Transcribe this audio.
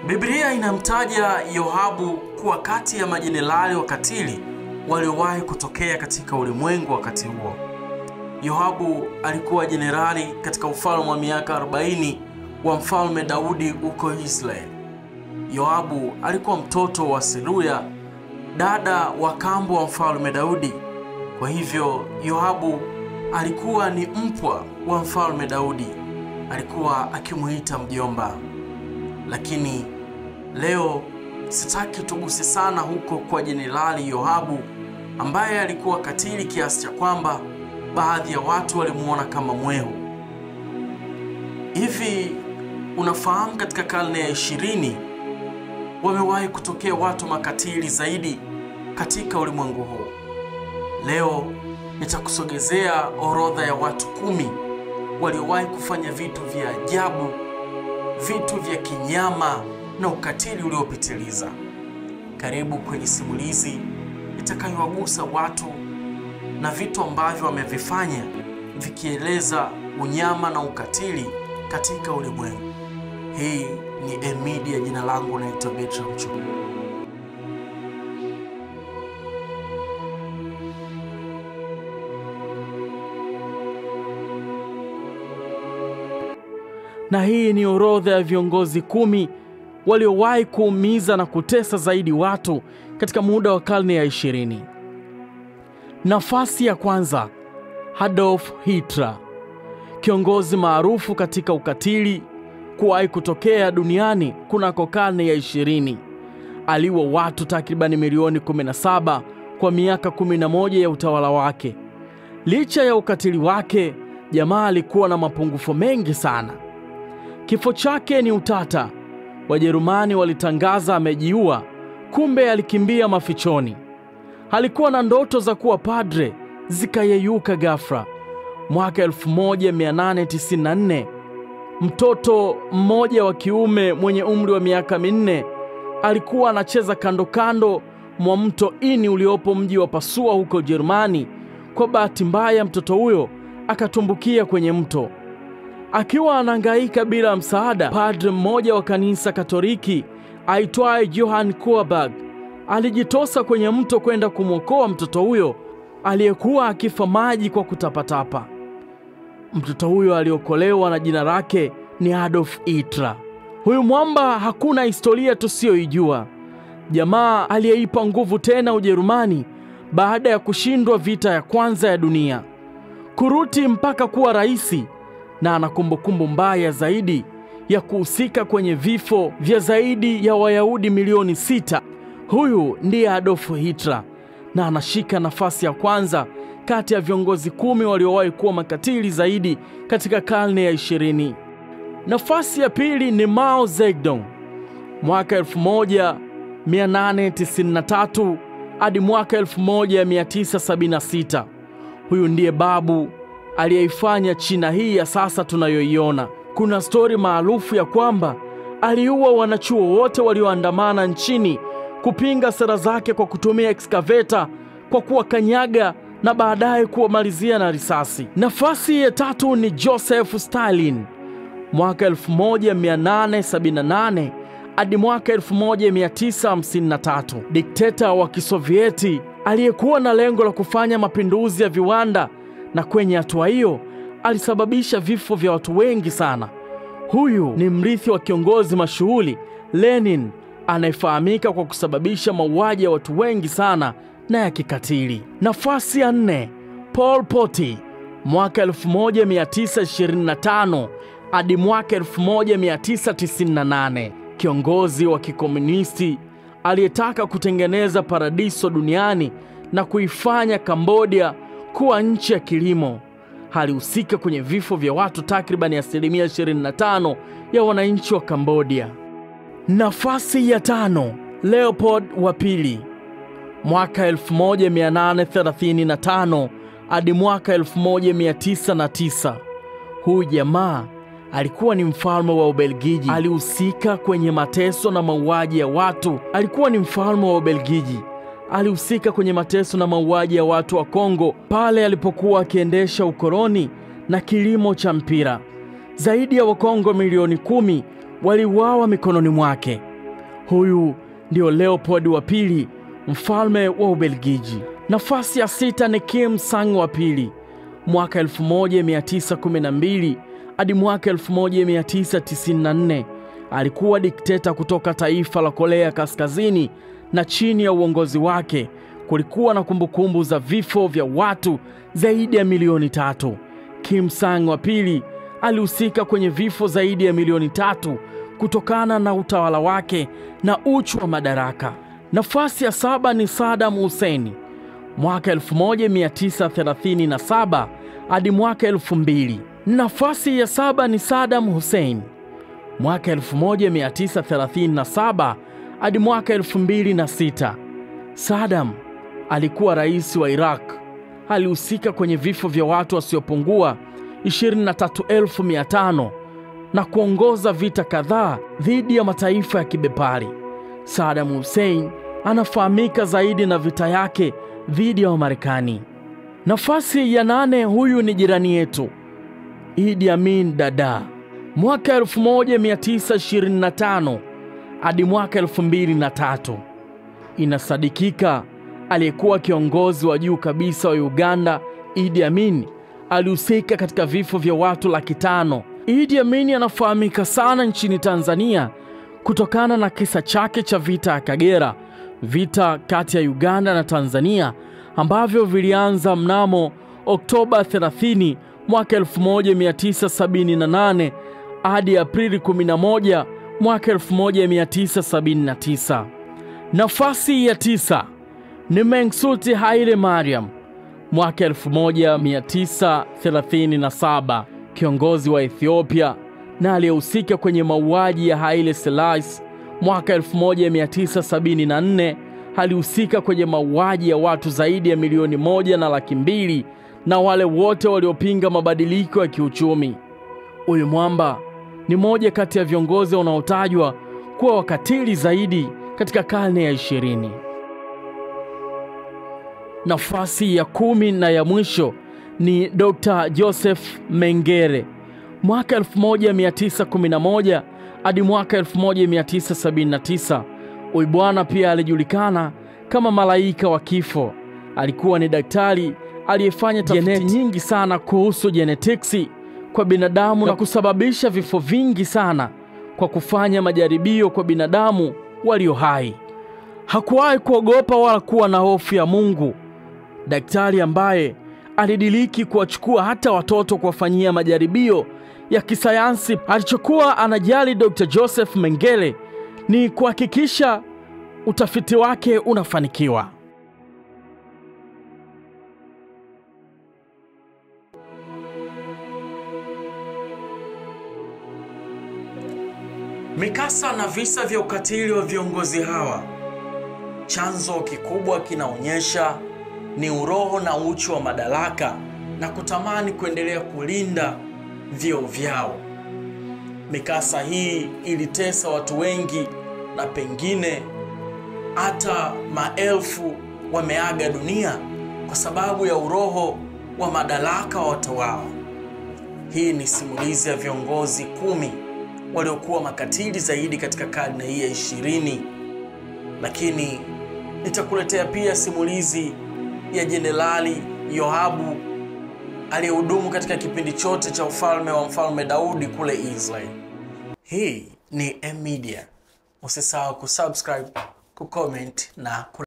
Biblia inamtaja Yoabu kuwa kati ya majenerali wakatili waliowahi kutokea katika ulimwengu wakati huo. Yoabu alikuwa jenerali katika ufalme wa miaka 40 wa mfalme Daudi huko Israeli. Yoabu alikuwa mtoto wa Seruya, dada wa kambo wa mfalme Daudi. Kwa hivyo Yoabu alikuwa ni mpwa wa mfalme Daudi, alikuwa akimuita mjomba. Lakini leo sitaki tuguse sana huko kwa jenerali Yoabu ambaye alikuwa katili kiasi cha kwamba baadhi ya watu walimuona kama mwehu. Hivi unafahamu katika karne ya ishirini wamewahi kutokea watu makatili zaidi katika ulimwengu huu. Leo nitakusogezea orodha ya watu kumi waliowahi kufanya vitu vya ajabu, vitu vya kinyama na ukatili uliopitiliza. Karibu kwenye simulizi itakayowagusa watu na vitu ambavyo wamevifanya vikieleza unyama na ukatili katika ulimwengu. Hii ni Emedia, jina langu naitwa Bertram Chu. na hii ni orodha ya viongozi kumi waliowahi kuumiza na kutesa zaidi watu katika muda wa karne ya ishirini. Nafasi ya kwanza, Adolf Hitler, kiongozi maarufu katika ukatili kuwahi kutokea duniani kunako karne ya ishirini. Aliua watu takribani milioni 17 kwa miaka 11 ya utawala wake. Licha ya ukatili wake, jamaa alikuwa na mapungufu mengi sana. Kifo chake ni utata. Wajerumani walitangaza amejiua, kumbe alikimbia mafichoni. Alikuwa na ndoto za kuwa padre, zikayeyuka ghafla. Mwaka 1894 mtoto mmoja wa kiume mwenye umri wa miaka minne alikuwa anacheza kando kando mwa mto Ini uliopo mji wa Pasua huko Ujerumani. Kwa bahati mbaya, mtoto huyo akatumbukia kwenye mto. Akiwa anahangaika bila msaada, padre mmoja wa kanisa Katoliki aitwaye Johann Kuerberg alijitosa kwenye mto kwenda kumwokoa mtoto huyo aliyekuwa akifa maji kwa kutapatapa. Mtoto huyo aliokolewa na jina lake ni Adolf Hitler. Huyu mwamba hakuna historia tusiyoijua. Jamaa aliyeipa nguvu tena Ujerumani baada ya kushindwa vita ya kwanza ya dunia, kuruti mpaka kuwa raisi, na ana kumbukumbu mbaya zaidi ya kuhusika kwenye vifo vya zaidi ya Wayahudi milioni sita. Huyu ndiye Adolf Hitler na anashika nafasi ya kwanza kati ya viongozi kumi waliowahi kuwa makatili zaidi katika karne ya ishirini. Nafasi ya pili ni Mao Zedong, mwaka 1893 hadi mwaka 1976. Huyu ndiye babu aliyeifanya China hii ya sasa tunayoiona. Kuna stori maarufu ya kwamba aliua wanachuo wote walioandamana nchini kupinga sera zake kwa kutumia ekskaveta kwa kuwakanyaga na baadaye kuwamalizia na risasi. Nafasi ya tatu ni Joseph Stalin mwaka 1878 hadi mwaka 1953, dikteta wa Kisovieti aliyekuwa na lengo la kufanya mapinduzi ya viwanda, na kwenye hatua hiyo alisababisha vifo vya watu wengi sana. Huyu ni mrithi wa kiongozi mashuhuri Lenin anayefahamika kwa kusababisha mauaji ya watu wengi sana na ya kikatili. Nafasi ya nne, Pol Pot mwaka 1925 hadi mwaka 1998, kiongozi wa kikomunisti aliyetaka kutengeneza paradiso duniani na kuifanya Kambodia kuwa nchi ya kilimo. Alihusika kwenye vifo vya watu takribani asilimia 25 ya wananchi wa Kambodia. Nafasi ya tano, Leopold wa pili mwaka 1835 hadi mwaka 1909. Huyu jamaa alikuwa ni mfalme wa Ubelgiji. Alihusika kwenye mateso na mauaji ya watu. Alikuwa ni mfalme wa Ubelgiji. Alihusika kwenye mateso na mauaji ya watu wa Kongo pale alipokuwa akiendesha ukoloni na kilimo cha mpira. Zaidi ya Wakongo milioni kumi waliuawa mikononi mwake. Huyu ndio Leopold wa pili, mfalme wa Ubelgiji. Nafasi ya sita ni Kim Sang wa pili, mwaka 1912 hadi mwaka 1994 alikuwa dikteta kutoka taifa la Korea Kaskazini, na chini ya uongozi wake kulikuwa na kumbukumbu za vifo vya watu zaidi ya milioni tatu. Kim Sang wa pili alihusika kwenye vifo zaidi ya milioni tatu kutokana na utawala wake na uchu wa madaraka. Nafasi ya saba ni Saddam Hussein mwaka 1937 hadi mwaka 2000. Nafasi ya saba ni Saddam Hussein mwaka 1937 hadi mwaka 2006. Saddam alikuwa rais wa Iraq. Alihusika kwenye vifo vya watu wasiopungua 23,500 na kuongoza vita kadhaa dhidi ya mataifa ya kibepari. Saddam Hussein anafahamika zaidi na vita yake dhidi ya Wamarekani. Nafasi ya nane, huyu ni jirani yetu Idi Amin Dada, mwaka 1925 hadi mwaka 2003. Inasadikika aliyekuwa kiongozi wa juu kabisa wa Uganda, Idi Amin, alihusika katika vifo vya watu laki tano. Idi Amin anafahamika sana nchini Tanzania kutokana na kisa chake cha vita ya Kagera, vita kati ya Uganda na Tanzania ambavyo vilianza mnamo Oktoba 30 mwaka 1978 hadi Aprili 11 mwaka 1979. Nafasi ya tisa ni Mengsuti Haile Mariam mwaka 1937, kiongozi wa Ethiopia na aliyehusika kwenye mauaji ya Haile Selassie mwaka 1974. Alihusika kwenye mauaji ya watu zaidi ya milioni moja na laki mbili na wale wote waliopinga mabadiliko ya kiuchumi. Huyu mwamba ni moja kati ya viongozi wanaotajwa kuwa wakatili zaidi katika karne ya ishirini. Nafasi ya kumi na ya mwisho ni Dr. Joseph Mengele mwaka 1911 hadi mwaka 1979. Huyu bwana pia alijulikana kama malaika wa kifo. Alikuwa ni daktari aliyefanya tafiti nyingi sana kuhusu genetics kwa binadamu na kusababisha vifo vingi sana kwa kufanya majaribio kwa binadamu walio hai. Hakuwahi kuogopa wala kuwa na hofu ya Mungu, daktari ambaye alidiriki kuwachukua hata watoto kuwafanyia majaribio ya kisayansi. Alichokuwa anajali Dr. Joseph Mengele ni kuhakikisha utafiti wake unafanikiwa. Mikasa na visa vya ukatili wa viongozi hawa, chanzo kikubwa kinaonyesha ni uroho na uchu wa madaraka na kutamani kuendelea kulinda vyeo vyao. Mikasa hii ilitesa watu wengi na pengine hata maelfu wameaga dunia kwa sababu ya uroho wa madaraka wa watawala. Hii ni simulizi ya viongozi kumi waliokuwa makatili zaidi katika karne hii ya ishirini, lakini nitakuletea pia simulizi ya Jenerali Yoabu aliyehudumu katika kipindi chote cha ufalme wa mfalme Daudi kule Israeli. Hii ni M Media. Usisahau kusubscribe, kucomment na ku